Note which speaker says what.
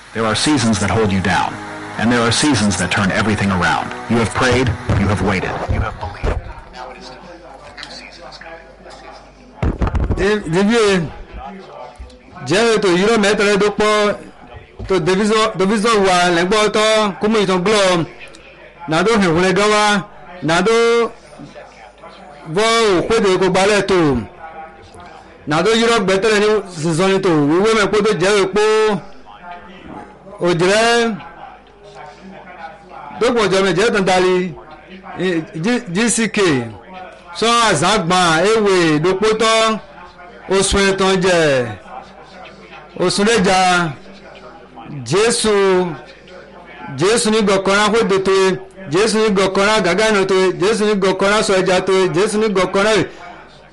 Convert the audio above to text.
Speaker 1: There are seasons that hold you down, and there are seasons that turn everything around. You have prayed, you have waited, you have believed. Now it is time. The new season is coming. The season
Speaker 2: David jẹ́ ètò yìí mẹ́tẹ̀rẹ́ tó pọ̀ tó division wà lẹ́gbọ́ tọ́ kúmù ìtàn gbọ́ nàdó hìhùnlẹ̀ gan wa nàdó bọ́ òpèdè kó gbalẹ̀ tó nàdó yìí gbẹ́tẹ̀rẹ́ ní sísọ́ni tó wíwé mẹ́pọ́ tó jẹ́ èpò òjìrẹ́ tó pọ̀ jọ mẹ́jẹ́ tó ń darí gck sọ àzágbà ewé ìdókòtọ́ oṣù ẹ̀tàn jẹ oṣù lẹ́jà jésù jésù ní gọ̀kọ́rá kóde tó jésù ní gọ̀kọ́rá gàgánà tó jésù ní gọ̀kọ́rá sọ ẹja tó jésù ní gọ̀kọ́rá